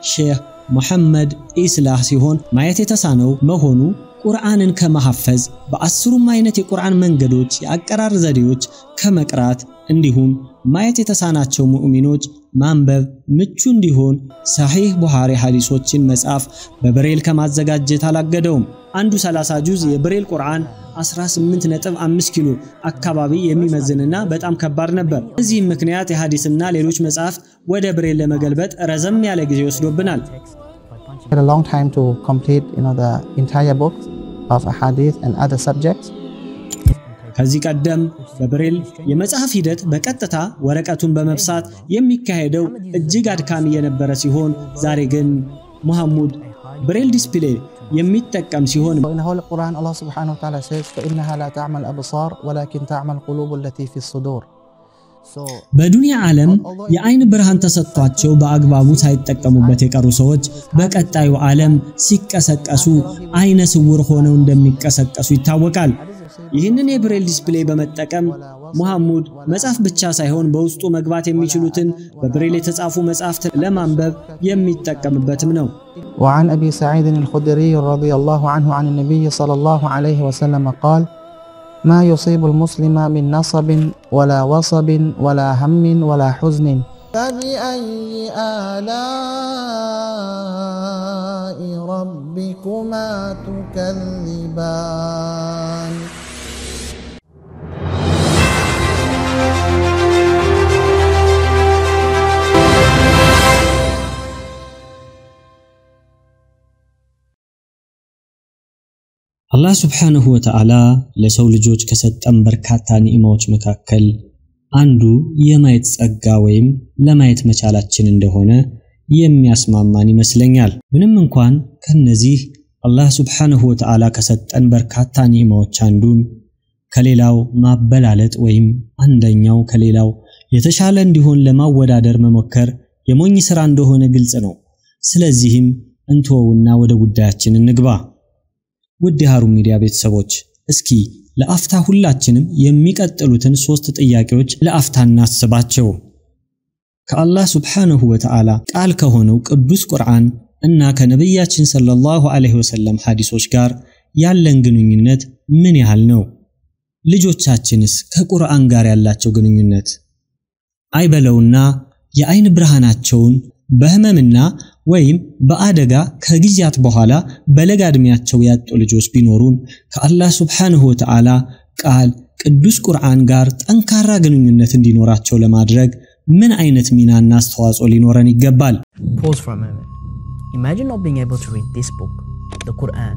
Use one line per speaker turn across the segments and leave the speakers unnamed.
ሼህ ሙሐመድ ኢስላህ ሲሆን ማየት የተሳነው መሆኑ ቁርአንን ከመሐፈዝ በአስሩም አይነት የቁርአን መንገዶች የአቀራር ዘዴዎች ከመቅራት እንዲሁም ማየት የተሳናቸው ሙእሚኖች ማንበብ ምቹ እንዲሆን ሰሒህ ቡኻሪ ሐዲሶችን መጻፍ በብሬል ከማዘጋጀት አላገደውም። አንዱ 30 ጁዝ የብሬል ቁርአን 18.5 ኪሎ አካባቢ የሚመዝንና በጣም ከባድ ነበር። በዚህም ምክንያት የሐዲስና ሌሎች መጽሐፍት ወደ ብሬል ለመገልበጥ ረዘም ያለ ጊዜ ወስዶብናል።
It took a long time to complete, you know, the entire book of ahadith and other subjects.
ከዚህ ቀደም በብሬል የመጽሐፍ ሂደት በቀጥታ ወረቀቱን በመብሳት የሚካሄደው እጅግ አድካሚ የነበረ ሲሆን ዛሬ ግን መሐሙድ ብሬል ዲስፕሌይ የሚጠቀም ሲሆን
In the Holy Quran, Allah subhanahu wa ta'ala says, فَإِنَّهَا لَا تَعْمَى الْأَبْصَارُ وَلَكِنْ تَعْمَى الْقُلُوبُ الَّتِي فِي الصُّدُورِ So,
በዱንያ ዓለም የአይን ብርሃን ተሰጥቷቸው በአግባቡ ሳይጠቀሙበት የቀሩ ሰዎች በቀጣዩ ዓለም ሲቀሰቀሱ አይነ ስውር ሆነው እንደሚቀሰቀሱ ይታወቃል። ይህንን የብሬል ዲስፕሌይ በመጠቀም ሙሐሙድ መጻፍ ብቻ ሳይሆን በውስጡ መግባት የሚችሉትን በብሬል የተጻፉ መጻሕፍት ለማንበብ የሚጠቀምበትም ነው።
وعن أبي سعيد الخدري رضي الله عنه عن النبي صلى الله عليه وسلم قال ما يصيب المسلم من نصب ولا وصب ولا هم ولا حزن فبأي آلاء ربكما تكذبان
አላህ ሱብሓነሁ ወተዓላ ለሰው ልጆች ከሰጠን በርካታ ኒዕማዎች መካከል አንዱ የማየት ጸጋ ወይም ለማየት መቻላችን እንደሆነ የሚያስማማን ይመስለኛል። ምንም እንኳን ከነዚህ አላህ ሱብሓነሁ ወተዓላ ከሰጠን በርካታ ኒዕማዎች አንዱን ከሌላው ማበላለጥ ወይም አንደኛው ከሌላው የተሻለ እንዲሆን ለማወዳደር መሞከር የሞኝ ሥራ እንደሆነ ግልጽ ነው። ስለዚህም እንተወውና ወደ ጉዳያችን እንግባ። ውድ የሃሩን ሚዲያ ቤተሰቦች እስኪ ለአፍታ ሁላችንም የሚቀጥሉትን ሶስት ጥያቄዎች ለአፍታ እናስባቸው። ከአላህ ሱብሓነሁ ወተዓላ ቃል ከሆነው ቅዱስ ቁርአን እና ከነቢያችን ሰለላሁ ዐለይሂ ወሰለም ሐዲሶች ጋር ያለን ግንኙነት ምን ያህል ነው? ልጆቻችንስ ከቁርአን ጋር ያላቸው ግንኙነት አይበለውና የአይን ብርሃናቸውን በህመምና ወይም በአደጋ ከጊዜያት በኋላ በለጋ ዕድሜያቸው ያጡ ልጆች ቢኖሩን ከአላህ ሱብሓነሁ ወተዓላ ቃል ቅዱስ ቁርአን ጋር ጠንካራ ግንኙነት እንዲኖራቸው ለማድረግ ምን አይነት ሚናና አስተዋጽኦ ሊኖረን ይገባል?
Pause for a moment. Imagine not being able to read this book, the Quran.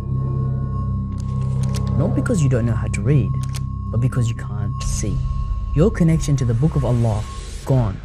Not because you don't know how to read, but because you can't see. Your connection to the book of Allah gone.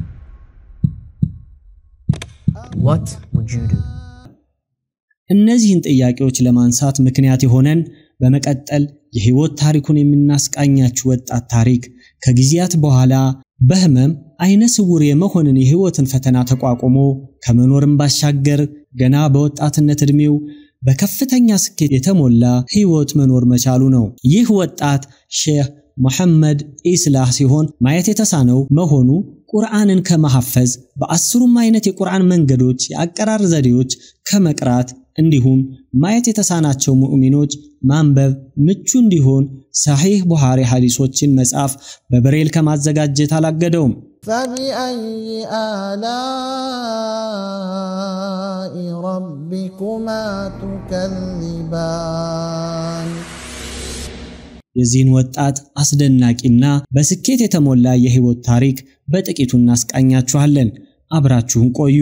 What would you do?
እነዚህን ጥያቄዎች ለማንሳት ምክንያት የሆነን በመቀጠል የህይወት ታሪኩን የምናስቃኛችሁ ወጣት ታሪክ ከጊዜያት በኋላ በህመም አይነ ስውር የመሆንን የህይወትን ፈተና ተቋቁሞ ከመኖርም ባሻገር ገና በወጣትነት ዕድሜው በከፍተኛ ስኬት የተሞላ ህይወት መኖር መቻሉ ነው። ይህ ወጣት ሼህ መሐመድ ኢስላህ ሲሆን ማየት የተሳነው መሆኑ ቁርአንን ከመሐፈዝ በአስሩም አይነት የቁርአን መንገዶች የአቀራር ዘዴዎች ከመቅራት እንዲሁም ማየት የተሳናቸው ሙእሚኖች ማንበብ ምቹ እንዲሆን ሰሒህ ቡኻሪ ሐዲሶችን መጻፍ በብሬል ከማዘጋጀት አላገደውም።
فبأي آلاء ربكما تكذبان
የዚህን ወጣት አስደናቂና በስኬት የተሞላ የህይወት ታሪክ በጥቂቱ እናስቃኛችኋለን። አብራችሁን ቆዩ።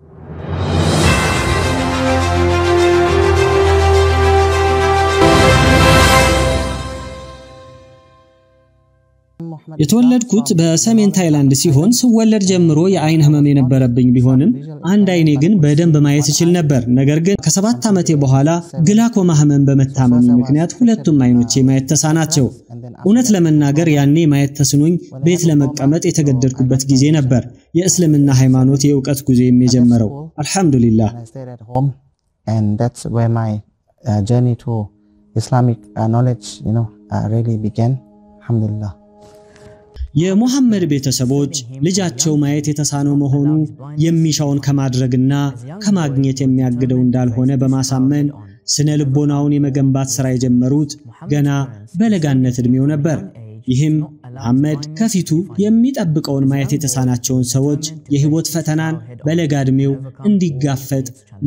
የተወለድኩት በሰሜን ታይላንድ ሲሆን ስወለድ ጀምሮ የአይን ህመም የነበረብኝ ቢሆንም አንድ አይኔ ግን በደንብ ማየት እችል ነበር። ነገር ግን ከሰባት ዓመቴ በኋላ ግላኮማ ህመም በመታመሚ ምክንያት ሁለቱም አይኖቼ ማየት ተሳናቸው። እውነት ለመናገር ያኔ ማየት ተስኖኝ ቤት ለመቀመጥ የተገደድኩበት ጊዜ ነበር የእስልምና ሃይማኖት የእውቀት ጉዞ የጀመረው። አልሐምዱሊላህ።
I stayed at home, and that's where my uh, journey to Islamic uh, knowledge, you know, uh, really began. Alhamdulillah.
የሙሐመድ ቤተሰቦች ልጃቸው ማየት የተሳነው መሆኑ የሚሻውን ከማድረግና ከማግኘት የሚያግደው እንዳልሆነ በማሳመን ስነ ልቦናውን የመገንባት ሥራ የጀመሩት ገና በለጋነት ዕድሜው ነበር። ይህም መሐመድ ከፊቱ የሚጠብቀውን ማየት የተሳናቸውን ሰዎች የሕይወት ፈተናን በለጋ ዕድሜው እንዲጋፈጥ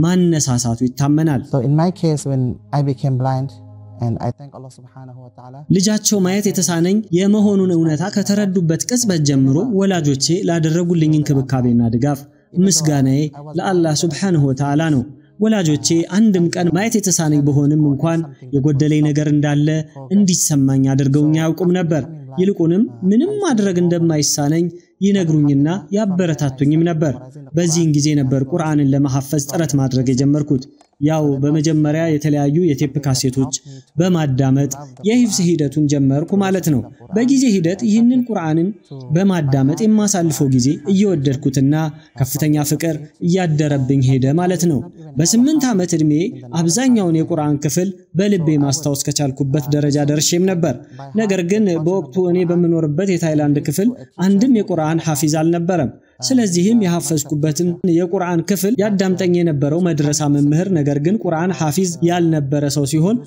ማነሳሳቱ ይታመናል።
So in my case, when I became blind, and I thank Allah subhanahu wa ta'ala.
ልጃቸው ማየት የተሳነኝ የመሆኑን እውነታ ከተረዱበት ቅጽበት ጀምሮ ወላጆቼ ላደረጉልኝ እንክብካቤና ድጋፍ ምስጋናዬ ለአላህ ሱብሓነሁ ወተዓላ ነው። ወላጆቼ አንድም ቀን ማየት የተሳነኝ በሆንም እንኳን የጎደለኝ ነገር እንዳለ እንዲሰማኝ አድርገውኝ አያውቁም ነበር። ይልቁንም ምንም ማድረግ እንደማይሳነኝ ይነግሩኝና ያበረታቱኝም ነበር። በዚህን ጊዜ ነበር ቁርአንን ለመሐፈዝ ጥረት ማድረግ የጀመርኩት። ያው በመጀመሪያ የተለያዩ የቴፕ ካሴቶች በማዳመጥ የሂፍዝ ሂደቱን ጀመርኩ ማለት ነው። በጊዜ ሂደት ይህንን ቁርአንን በማዳመጥ የማሳልፈው ጊዜ እየወደድኩትና ከፍተኛ ፍቅር እያደረብኝ ሄደ ማለት ነው። በስምንት ዓመት ዕድሜ አብዛኛውን የቁርአን ክፍል በልቤ ማስታወስ ከቻልኩበት ደረጃ ደርሼም ነበር። ነገር ግን በወቅቱ እኔ በምኖርበት የታይላንድ ክፍል አንድም የቁርአን ሐፊዝ አልነበረም። ስለዚህም የሐፈዝኩበትን የቁርአን ክፍል ያዳምጠኝ የነበረው መድረሳ መምህር ነገር ግን ቁርአን ሐፊዝ ያልነበረ ሰው ሲሆን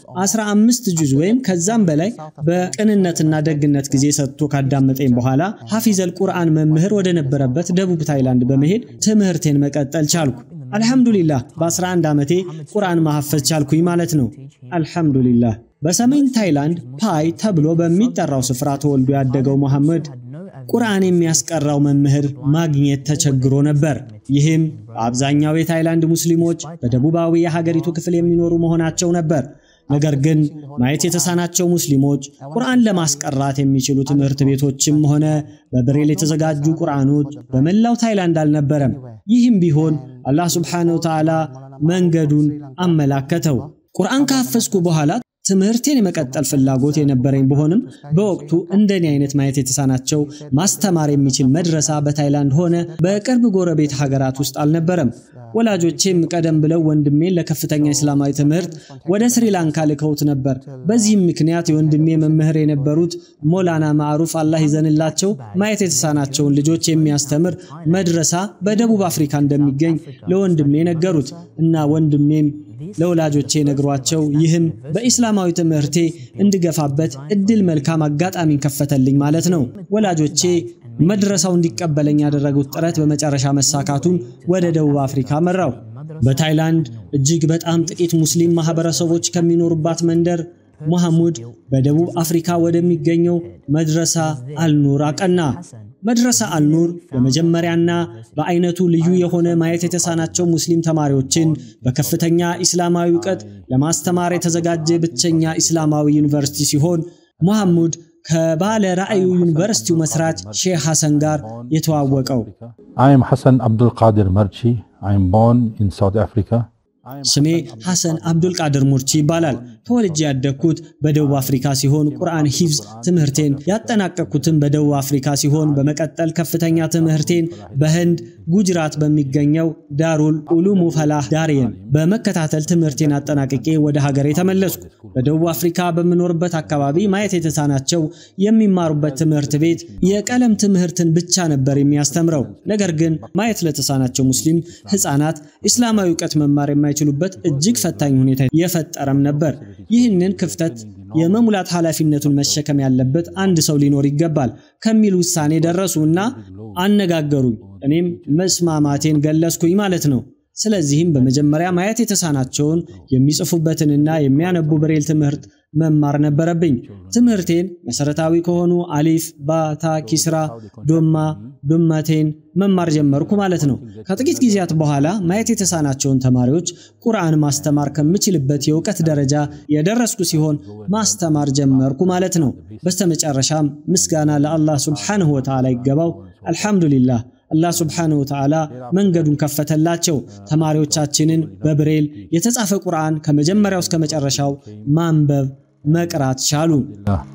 15 ጁዝ ወይም ከዛም በላይ በቅንነትና ደግነት ጊዜ ሰጥቶ ካዳመጠኝ በኋላ ሐፊዘል ቁርአን መምህር ወደ ነበረበት ደቡብ ታይላንድ በመሄድ ትምህርቴን መቀጠል ቻልኩ። አልሐምዱሊላህ በ11 ዓመቴ ቁርአን ማሐፈዝ ቻልኩኝ ማለት ነው። አልሐምዱሊላህ። በሰሜን ታይላንድ ፓይ ተብሎ በሚጠራው ስፍራ ተወልዶ ያደገው መሐመድ ቁርአን የሚያስቀራው መምህር ማግኘት ተቸግሮ ነበር። ይህም በአብዛኛው የታይላንድ ሙስሊሞች በደቡባዊ የሀገሪቱ ክፍል የሚኖሩ መሆናቸው ነበር። ነገር ግን ማየት የተሳናቸው ሙስሊሞች ቁርአን ለማስቀራት የሚችሉ ትምህርት ቤቶችም ሆነ በብሬል የተዘጋጁ ቁርአኖች በመላው ታይላንድ አልነበረም። ይህም ቢሆን አላህ ሱብሓነሁ ወተዓላ መንገዱን አመላከተው። ቁርአን ካፈዝኩ በኋላ ትምህርቴን የመቀጠል ፍላጎት የነበረኝ ቢሆንም በወቅቱ እንደኔ አይነት ማየት የተሳናቸው ማስተማር የሚችል መድረሳ በታይላንድ ሆነ በቅርብ ጎረቤት ሀገራት ውስጥ አልነበረም። ወላጆቼም ቀደም ብለው ወንድሜን ለከፍተኛ እስላማዊ ትምህርት ወደ ስሪላንካ ልከውት ነበር። በዚህም ምክንያት የወንድሜ መምህር የነበሩት ሞላና ማዕሩፍ አላህ ይዘንላቸው ማየት የተሳናቸውን ልጆች የሚያስተምር መድረሳ በደቡብ አፍሪካ እንደሚገኝ ለወንድሜ ነገሩት እና ወንድሜም ለወላጆቼ ነግሯቸው ይህም በኢስላማዊ ትምህርቴ እንድገፋበት እድል መልካም አጋጣሚን ከፈተልኝ ማለት ነው። ወላጆቼ መድረሳው እንዲቀበለኝ ያደረጉት ጥረት በመጨረሻ መሳካቱን ወደ ደቡብ አፍሪካ መራው። በታይላንድ እጅግ በጣም ጥቂት ሙስሊም ማህበረሰቦች ከሚኖሩባት መንደር መሐሙድ በደቡብ አፍሪካ ወደሚገኘው መድረሳ አልኑር አቀና። መድረሳ አልኑር በመጀመሪያና በአይነቱ ልዩ የሆነ ማየት የተሳናቸው ሙስሊም ተማሪዎችን በከፍተኛ ኢስላማዊ እውቀት ለማስተማር የተዘጋጀ ብቸኛ ኢስላማዊ ዩኒቨርሲቲ ሲሆን መሐሙድ ከባለ ራእዩ ዩኒቨርሲቲው መስራች ሼህ ሐሰን ጋር የተዋወቀው
I am Hassan Abdul Qadir Marchi. I am born in South Africa.
ስሜ ሐሰን አብዱል ቃድር ሙርቺ ይባላል። ተወልጄ ያደግኩት በደቡብ አፍሪካ ሲሆን ቁርአን ሂፍዝ ትምህርቴን ያጠናቀቅኩትም በደቡብ አፍሪካ ሲሆን በመቀጠል ከፍተኛ ትምህርቴን በህንድ ጉጅራት በሚገኘው ዳሩል ኡሉሙ ፈላህ ዳርየን በመከታተል ትምህርቴን አጠናቅቄ ወደ ሀገሬ ተመለስኩ። በደቡብ አፍሪካ በምኖርበት አካባቢ ማየት የተሳናቸው የሚማሩበት ትምህርት ቤት የቀለም ትምህርትን ብቻ ነበር የሚያስተምረው። ነገር ግን ማየት ለተሳናቸው ሙስሊም ህፃናት ኢስላማዊ እውቀት መማር የማይችሉበት እጅግ ፈታኝ ሁኔታ የፈጠረም ነበር። ይህንን ክፍተት የመሙላት ኃላፊነቱን መሸከም ያለበት አንድ ሰው ሊኖር ይገባል ከሚል ውሳኔ ደረሱ እና አነጋገሩኝ። እኔም መስማማቴን ገለጽኩኝ ማለት ነው። ስለዚህም በመጀመሪያ ማየት የተሳናቸውን የሚጽፉበትንና የሚያነቡ ብሬል ትምህርት መማር ነበረብኝ። ትምህርቴን መሰረታዊ ከሆኑ አሊፍ፣ ባታ፣ ኪስራ፣ ዶማ፣ ዶማቴን መማር ጀመርኩ ማለት ነው። ከጥቂት ጊዜያት በኋላ ማየት የተሳናቸውን ተማሪዎች ቁርአን ማስተማር ከምችልበት የእውቀት ደረጃ የደረስኩ ሲሆን ማስተማር ጀመርኩ ማለት ነው። በስተመጨረሻም ምስጋና ለአላህ ሱብሓነሁ ወተዓላ ይገባው። አልሐምዱሊላህ አላህ ሱብሓነሁ ወተዓላ መንገዱን ከፈተላቸው። ተማሪዎቻችንን በብሬል የተጻፈ ቁርአን ከመጀመሪያው እስከ መጨረሻው ማንበብ መቅራት ቻሉ።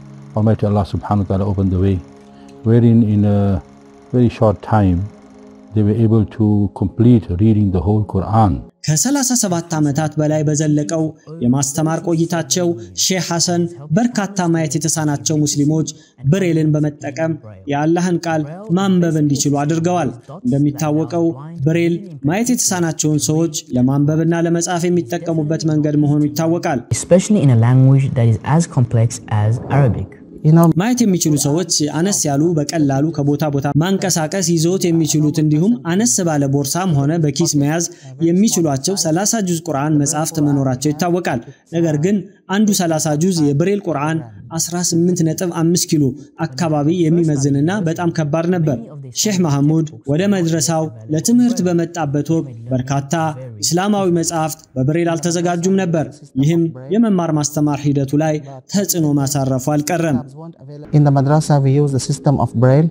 Almighty Allah subhanahu wa ta'ala opened the way, wherein in a very short time they were able to complete reading the whole Quran.
ከ37 ዓመታት በላይ በዘለቀው የማስተማር ቆይታቸው ሼህ ሐሰን በርካታ ማየት የተሳናቸው ሙስሊሞች ብሬልን በመጠቀም የአላህን ቃል ማንበብ እንዲችሉ አድርገዋል። እንደሚታወቀው ብሬል ማየት የተሳናቸውን ሰዎች ለማንበብና ለመጻፍ የሚጠቀሙበት መንገድ መሆኑ ይታወቃል።
especially in a language that is as complex as Arabic.
You know,
ማየት የሚችሉ ሰዎች አነስ ያሉ በቀላሉ ከቦታ ቦታ ማንቀሳቀስ ይዘውት የሚችሉት እንዲሁም አነስ ባለ ቦርሳም ሆነ በኪስ መያዝ የሚችሏቸው 30 ጁዝ ቁርአን መጻሕፍት መኖራቸው ይታወቃል። ነገር ግን አንዱ 30 ጁዝ የብሬል ቁርአን 18.5 ኪሎ አካባቢ የሚመዝንና በጣም ከባድ ነበር። ሼህ መሐሙድ ወደ መድረሳው ለትምህርት በመጣበት ወቅት በርካታ እስላማዊ መጻሕፍት በብሬል አልተዘጋጁም ነበር። ይህም የመማር ማስተማር ሂደቱ ላይ ተጽዕኖ ማሳረፉ አልቀረም።
in the madrasa we use the system of braille,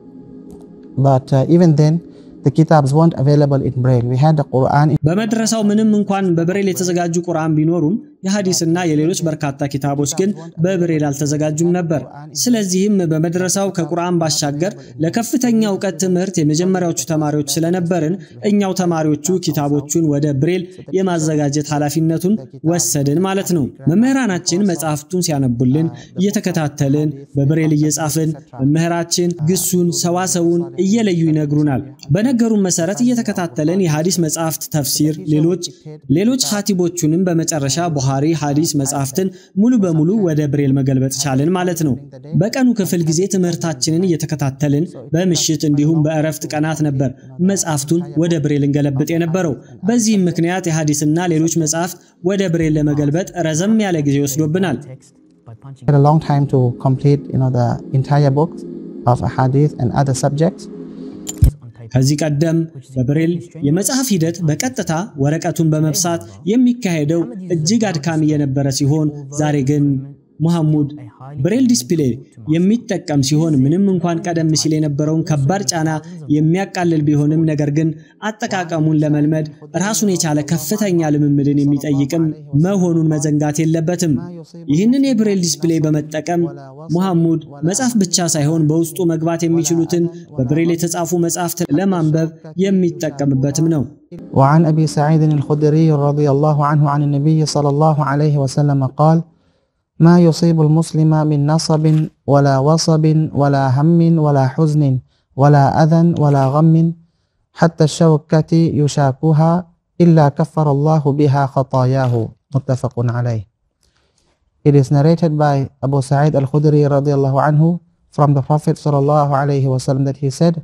but uh, even then the kitabs weren't available in braille. We had the Quran in
በመድረሳው ምንም እንኳን በብሬል የተዘጋጁ ቁርአን ቢኖሩም የሐዲስና የሌሎች በርካታ ኪታቦች ግን በብሬል አልተዘጋጁም ነበር። ስለዚህም በመድረሳው ከቁርአን ባሻገር ለከፍተኛ እውቀት ትምህርት የመጀመሪያዎቹ ተማሪዎች ስለነበርን እኛው ተማሪዎቹ ኪታቦቹን ወደ ብሬል የማዘጋጀት ኃላፊነቱን ወሰድን ማለት ነው። መምህራናችን መጽሐፍቱን ሲያነቡልን እየተከታተልን በብሬል እየጻፍን መምህራችን ግሱን፣ ሰዋሰውን እየለዩ ይነግሩናል። በነገሩን መሰረት እየተከታተልን የሐዲስ መጽሐፍት ተፍሲር፣ ሌሎች ሌሎች ኻቲቦቹንም በመጨረሻ ቡኻሪ ሐዲስ መጽሐፍትን ሙሉ በሙሉ ወደ ብሬል መገልበጥ ቻልን ማለት ነው። በቀኑ ክፍል ጊዜ ትምህርታችንን እየተከታተልን በምሽት እንዲሁም በእረፍት ቀናት ነበር መጽሐፍቱን ወደ ብሬል እንገለብጥ የነበረው። በዚህም ምክንያት የሐዲስና ሌሎች መጽሐፍት ወደ ብሬል ለመገልበጥ ረዘም ያለ ጊዜ ወስዶብናል።
Text by punching
had a long time to complete, you know, the entire book of hadith and other subjects.
on type.
ከዚህ ቀደም በብሬል የመጽሐፍ ሂደት በቀጥታ ወረቀቱን በመብሳት የሚካሄደው እጅግ አድካሚ የነበረ ሲሆን ዛሬ ግን ሙሐሙድ ብሬል ዲስፕሌይ የሚጠቀም ሲሆን ምንም እንኳን ቀደም ሲል የነበረውን ከባድ ጫና የሚያቃልል ቢሆንም ነገር ግን አጠቃቀሙን ለመልመድ ራሱን የቻለ ከፍተኛ ልምምድን የሚጠይቅም መሆኑን መዘንጋት የለበትም። ይህንን የብሬል ዲስፕሌይ በመጠቀም ሙሐሙድ መጻፍ ብቻ ሳይሆን በውስጡ መግባት የሚችሉትን በብሬል የተጻፉ መጻሕፍት ለማንበብ የሚጠቀምበትም ነው።
وعن أبي سعيد الخدري رضي الله عنه عن النبي صلى الله عليه وسلم قال ما يصيب المسلم من نصب ولا وصب ولا هم ولا حزن ولا أذى ولا غم حتى الشوكة يشاكها إلا كفر الله بها خطاياه متفق عليه It is narrated by Abu Sa'id al-Khudri radiallahu anhu from the Prophet sallallahu alayhi wasallam that he said,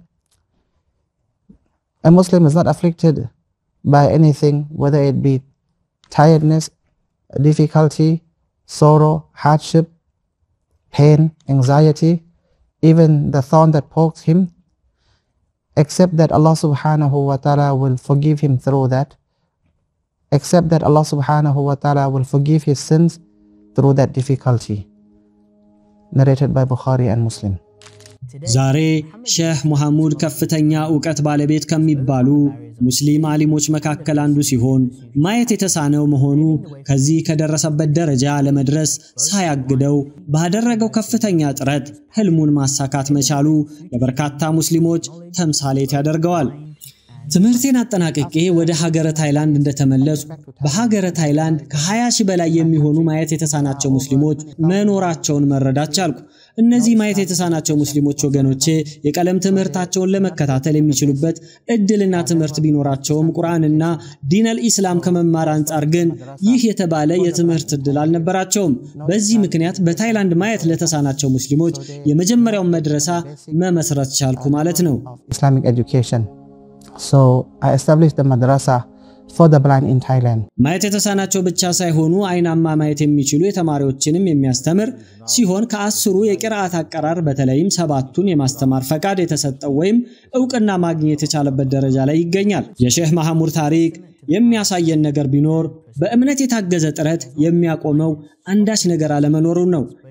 A Muslim is not afflicted by anything, whether it be tiredness, difficulty, sorrow, hardship, pain, anxiety, even the thorn that pokes him, except that Allah subhanahu wa ta'ala will forgive him through that, except that Allah subhanahu wa ta'ala will forgive his sins through that difficulty. Narrated by Bukhari and Muslim.
ዛሬ ሼህ ሙሐሙድ ከፍተኛ ዕውቀት ባለቤት ከሚባሉ ሙስሊም አሊሞች መካከል አንዱ ሲሆን ማየት የተሳነው መሆኑ ከዚህ ከደረሰበት ደረጃ ለመድረስ ሳያግደው ባደረገው ከፍተኛ ጥረት ህልሙን ማሳካት መቻሉ ለበርካታ ሙስሊሞች ተምሳሌት ያደርገዋል። ትምህርቴን አጠናቅቄ ወደ ሀገረ ታይላንድ እንደተመለሱ በሀገረ ታይላንድ ከ20 ሺህ በላይ የሚሆኑ ማየት የተሳናቸው ሙስሊሞች መኖራቸውን መረዳት ቻልኩ። እነዚህ ማየት የተሳናቸው ሙስሊሞች ወገኖቼ የቀለም ትምህርታቸውን ለመከታተል የሚችሉበት እድልና ትምህርት ቢኖራቸውም ቁርአንና ዲነል ኢስላም ከመማር አንጻር ግን ይህ የተባለ የትምህርት እድል አልነበራቸውም። በዚህ ምክንያት በታይላንድ ማየት ለተሳናቸው ሙስሊሞች የመጀመሪያውን መድረሳ መመስረት ቻልኩ ማለት ነው።
Islamic education. So I established the madrasa for the blind in Thailand.
ማየት የተሳናቸው ብቻ ሳይሆኑ አይናማ ማየት የሚችሉ የተማሪዎችንም የሚያስተምር ሲሆን ከአስሩ የቅርአት አቀራር በተለይም ሰባቱን የማስተማር ፈቃድ የተሰጠው ወይም እውቅና ማግኘት የቻለበት ደረጃ ላይ ይገኛል። የሼህ መሐሙድ ታሪክ የሚያሳየን ነገር ቢኖር በእምነት የታገዘ ጥረት የሚያቆመው አንዳች ነገር አለመኖሩን ነው።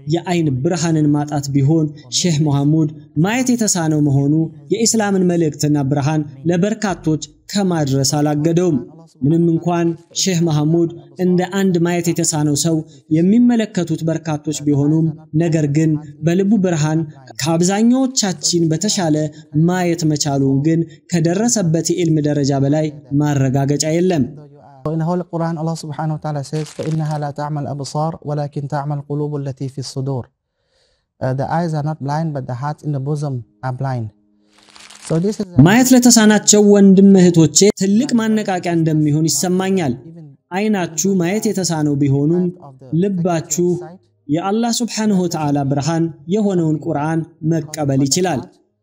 የአይን ብርሃንን ማጣት ቢሆን ሼህ መሐሙድ ማየት የተሳነው መሆኑ የኢስላምን መልእክትና ብርሃን ለበርካቶች ከማድረስ አላገደውም። ምንም እንኳን ሼህ መሐሙድ እንደ አንድ ማየት የተሳነው ሰው የሚመለከቱት በርካቶች ቢሆኑም ነገር ግን በልቡ ብርሃን ከአብዛኛዎቻችን በተሻለ ማየት መቻሉን ግን ከደረሰበት የዕልም ደረጃ በላይ ማረጋገጫ የለም።
In the Holy Quran, Allah subhanahu wa ta'ala says, فَإِنَّهَا لَا تَعْمَى الْأَبْصَارُ وَلَكِنْ تَعْمَى الْقُلُوبُ الَّتِي فِي الصُّدُورِ Uh, The eyes are not blind, but the hearts in the bosom are blind. So this is
ማየት ለተሳናቸው ወንድም እህቶቼ ትልቅ ማነቃቂያ እንደሚሆን ይሰማኛል። አይናችሁ ማየት የተሳነው ቢሆኑም ልባችሁ የአላህ ሱብሓነሁ ወተዓላ ብርሃን የሆነውን ቁርአን መቀበል ይችላል።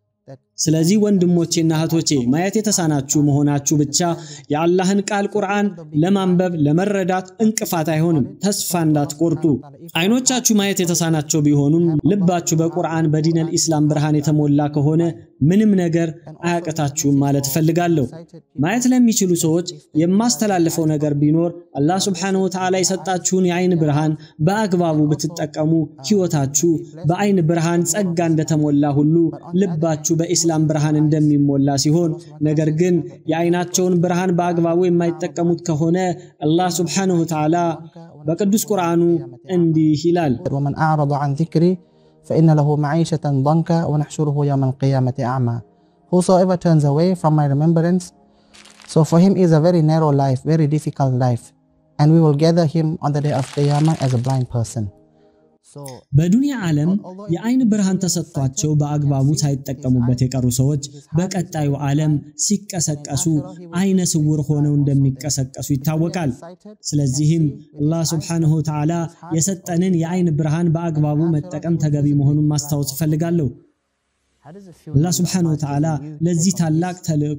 ስለዚህ ወንድሞቼና እህቶቼ ማየት የተሳናችሁ መሆናችሁ ብቻ የአላህን ቃል ቁርአን ለማንበብ ለመረዳት እንቅፋት አይሆንም። ተስፋ እንዳትቆርጡ። አይኖቻችሁ ማየት የተሳናቸው ቢሆኑም ልባችሁ በቁርአን በዲነል ኢስላም ብርሃን የተሞላ ከሆነ ምንም ነገር አያቅታችሁም ማለት እፈልጋለሁ። ማየት ለሚችሉ ሰዎች የማስተላልፈው ነገር ቢኖር አላህ ሱብሓነሁ ወተዓላ የሰጣችሁን የአይን ብርሃን በአግባቡ ብትጠቀሙ ሕይወታችሁ በአይን ብርሃን ጸጋ እንደተሞላ ሁሉ ልባችሁ በኢስላም ብርሃን እንደሚሞላ ሲሆን፣ ነገር ግን የአይናቸውን ብርሃን በአግባቡ የማይጠቀሙት ከሆነ አላህ ሱብሓነሁ ወተዓላ በቅዱስ ቁርአኑ እንዲህ ይላል
ومن أعرض عن ذكري فإن له معيشة ضنكا ونحشره يوم القيامة أعمى Whosoever turns away from my remembrance, so for him is a very narrow life, very difficult life, and we will gather him on the day of Qiyamah as a blind person. So
በዱንያ ዓለም የአይን ብርሃን ተሰጥቷቸው በአግባቡ ሳይጠቀሙበት የቀሩ ሰዎች በቀጣዩ ዓለም ሲቀሰቀሱ አይነ ስውር ሆነው እንደሚቀሰቀሱ ይታወቃል። ስለዚህም አላህ ሱብሓነሁ ወተዓላ የሰጠንን የአይን ብርሃን በአግባቡ መጠቀም ተገቢ መሆኑን ማስታወስ እፈልጋለሁ። አላህ ሱብሓነሁ ወተዓላ ለዚህ ታላቅ ተልእኮ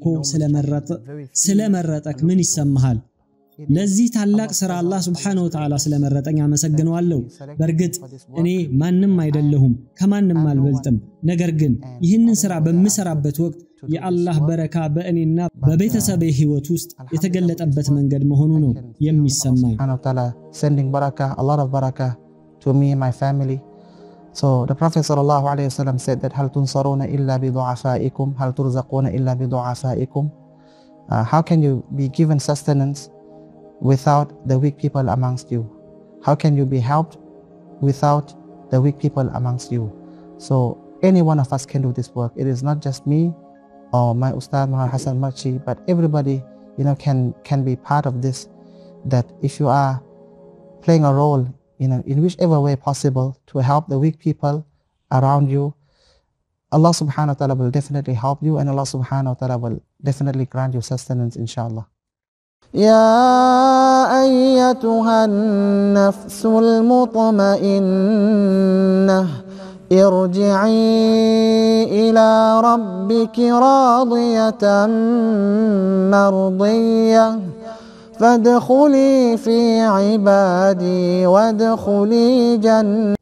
ስለመረጠክ ምን ይሰማሃል? ለዚህ ታላቅ ሥራ አላህ ሱብሓነሁ ወተዓላ ስለመረጠኝ አመሰግነዋለሁ። በእርግጥ እኔ ማንም አይደለሁም፣ ከማንም አልበልጥም። ነገር ግን ይህንን ሥራ በምሰራበት ወቅት የአላህ በረካ በእኔና በቤተሰቤ ሕይወት ውስጥ የተገለጠበት መንገድ መሆኑ ነው የሚሰማኝ።
subhanahu wa ta'ala sending barakah, a lot of barakah to me and my family. So the Prophet sallallahu alaihi wasallam said that هل تنصرون إلا بضعفائكم هل ترزقون إلا بضعفائكم Uh, How can you be given sustenance without the weak people amongst you? How can you be helped without the weak people amongst you? So any one of us can do this work. It is not just me or my Ustad Muhammad Hassan Marchi, but everybody, you know, can can be part of this. That if you are playing a role, you know, in whichever way possible to help the weak people around you, Allah subhanahu wa ta'ala will definitely help you and Allah subhanahu wa ta'ala will definitely grant you sustenance inshallah. يا أيتها النفس المطمئنة ارجعي إلى ربك راضية مرضية فادخلي في عبادي وادخلي جنة